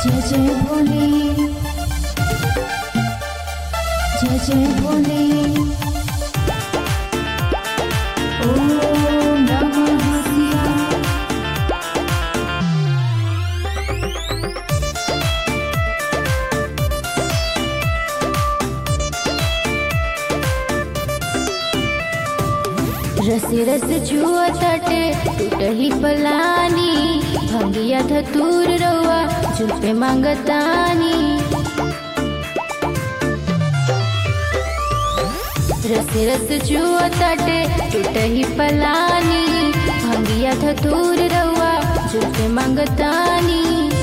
जय जय भोले जय जय भोले ओम नमः शिवाय रस रस जुआ तटे टूटही पलानी भंगिया धतूर रउआ जुल्पे मांगतानी रस रस जुआ तटे टूटही पलानी भंगिया धतूर रउआ जुल्पे मांगतानी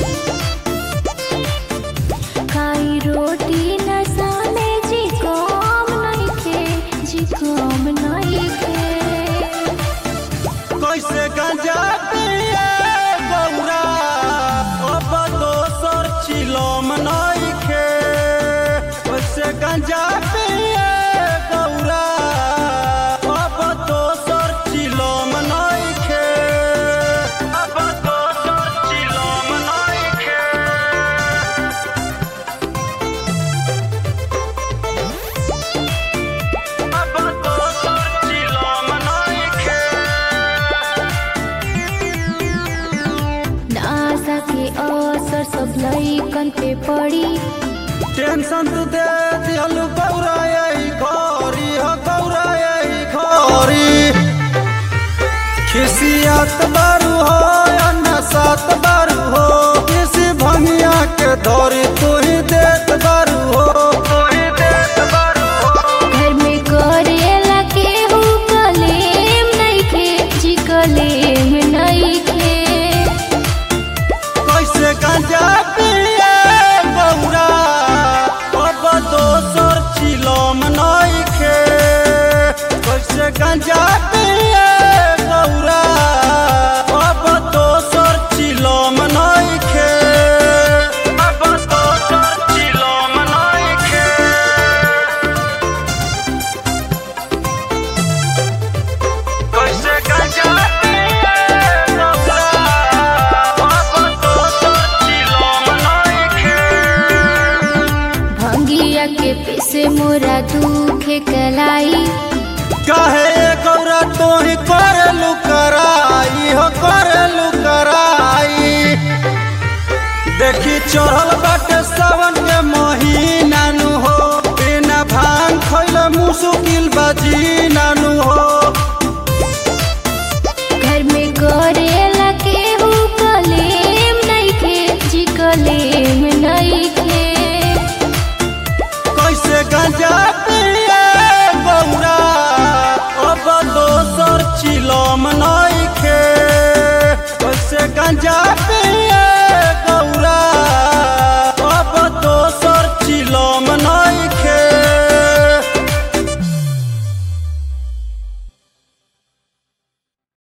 खाई रोटी नशा में जी काम नइखे जी काम नइखे कैसे गंजा पिए गौरा अब दोसर चिलम नइखे कैसे गंजा पिए गौरा अब दोसर चिलम नइखे अब दोसर चिलम नइखे अब दोसर चिलम नइखे आशा के असर सब लइकन पे पड़ी टेंशन तू दे दिहलु गौरा यही घरी हो गौरा यही घरी खिसियत बारू हो या नसात बारू हो किसी भंगिया के धरी तू ही देत बारू हो तू ही देत बारू हो घर में करेला के हु कलेम नइखे जी कलेम नइखे कैसे गंजा पिए गौरा अब दोसर चिलम नइखे कैसे गंजा पिए गौरा अब दोसर चिलम नइखे अब दोसर चिलम नइखे कैसे गंजा पिए गौरा अब दोसर चिलम नइखे भंगिया के पीसे मोरा दुखे कलाई काहे गौरा तोही करलू कराई हो करलू कराई देखी चढ़ल बाटे सावन के महीना नु हो बिना भांग खैल मुश्किल बाजी नानू हो घर में करेला के हु कलेम नइखे जी कलेम नइखे कैसे गंजा पिए गौरा अब दोसर चिलम न